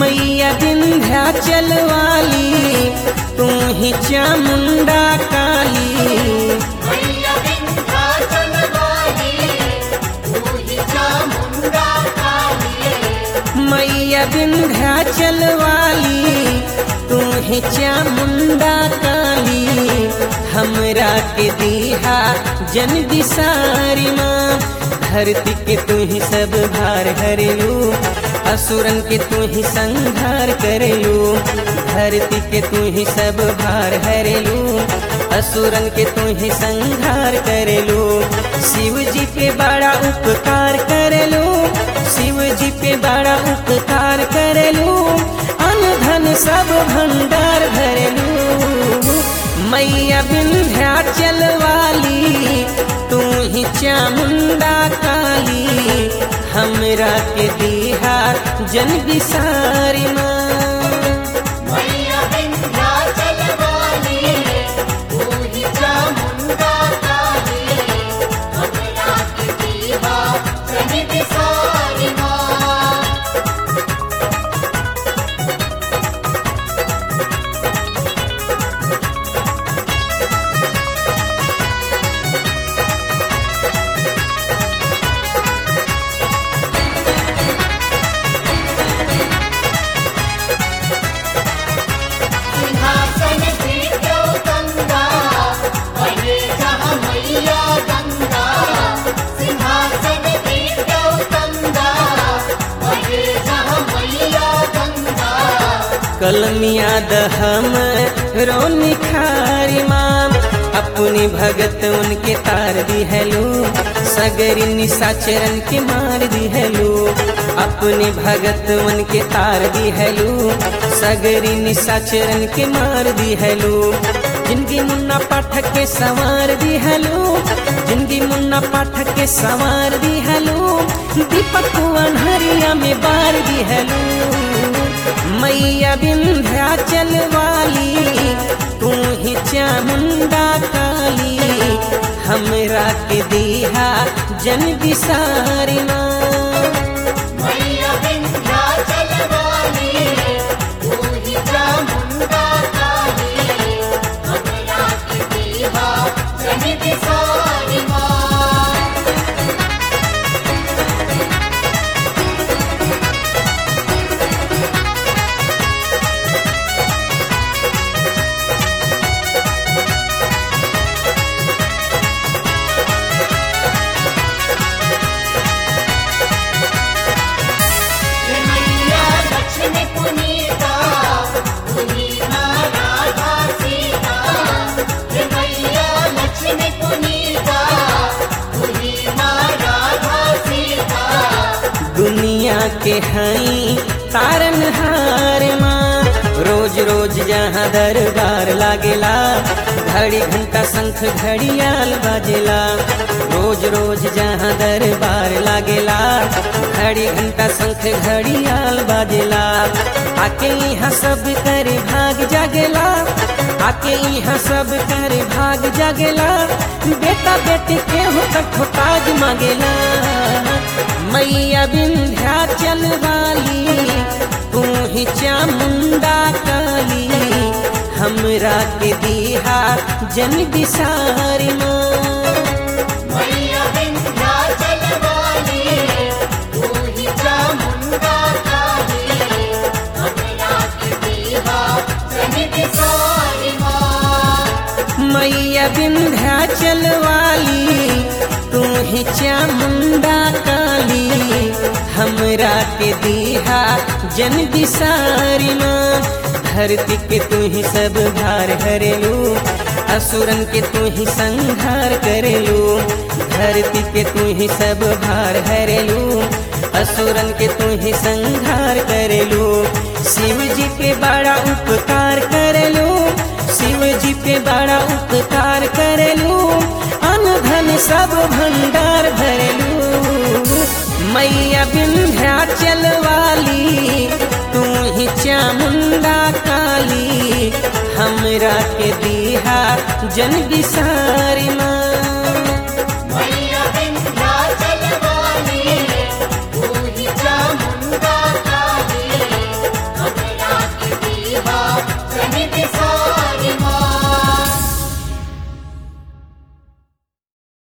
मैया विंध्याचल वाली तू ही चामुंडा काली मैया विंध्याचल वाली तू ही चामुंडा काली मैया विंध्याचल वाली तू ही चामुंडा काली हमरा के दीहा जन बिसारी माँ धरती के तू ही सब भार हरेलू असुरन के तू ही संहार करेलू धरती के तू ही सब भार हरेलू असुरन के तू ही संहार करेलू शिव जी पे बड़ा उपकार करेलू शिव जी पे बड़ा उपकार करेलू अन धन सब भंडार भरेलू मैया विंध्याचल वाली तू ही चामुंडा काली हमरा के दीहा जन बिसारी माँ मैया विंध्याचल वाली तू ही चामुंडा काली हमरा के दीवा सही बिसारी माँ सिंहासन पीठो गंगा बने जहाँ मैया गंगा सिंहासन पीठो गंगा बने जहाँ मैया गंगा कलमिया दहम रो निखारी माम अपनी भगत उनके तार दी हेलो सगरी निशाचरन के मार दी हेलो अपने भगत उनके तार दी हेलो सगरी निशाचरन के मार दी हेलो जिंदगी मुन्ना पाठक के सवार दी हेलो जिंदगी मुन्ना पाठक के सवार दी हेलो दीपक अनहरिया में बार दी हेलो मैया विंध्याचल वाली तू ही चामुंडा काली हमरा के दीहा जन बिसारी माँ मैया विंध्याचल वाली तू ही चामुंडा काली हमरा के दीवा सही बिसारी माँ मैया लक्ष्मी पुनीता पुनीता राधा सीता हे मैया लक्ष्मी पुनीता पुनीता राधा सीता दुनिया के हई तारन हार माँ रोज रोज जहाँ दरबार लागेला घड़ी घंटा शंख घड़ियाल बाजेला रोज रोज जहाँ दरबार लागेला घड़ी घंटा शंख घड़ियाल बाजेला आके यहाँ सब कर भाग जागेला आके यहाँ सब कर भाग जागेला बेटा बेटी के हो कठो ताज मांगेला मैया विंध्याचल वाली तू ही चामुंडा काली हमरा के दीहा जन बिसारी माँ मैया विंध्याचल वाली तू ही चामुंडा काली हमरा के दीवा सही बिसारी माँ मैया विंध्याचल वाली तू ही चामुंडा काली हमरा के दीहा जन बिसारी माँ धरती के तू ही सब भार हरेलू असुरन के तू ही संहार करेलू धरती के तू ही सब भार हरेलू असुरन के तू ही संहार करेलू शिव जी पे बड़ा उपकार करेलू शिव जी पे बड़ा उपकार करेलू अन धन सब भंडार भरेलू मैया विंध्याचल वाली तू ही चामुंडा काली हमरा के दीहा जन बिसारी माँ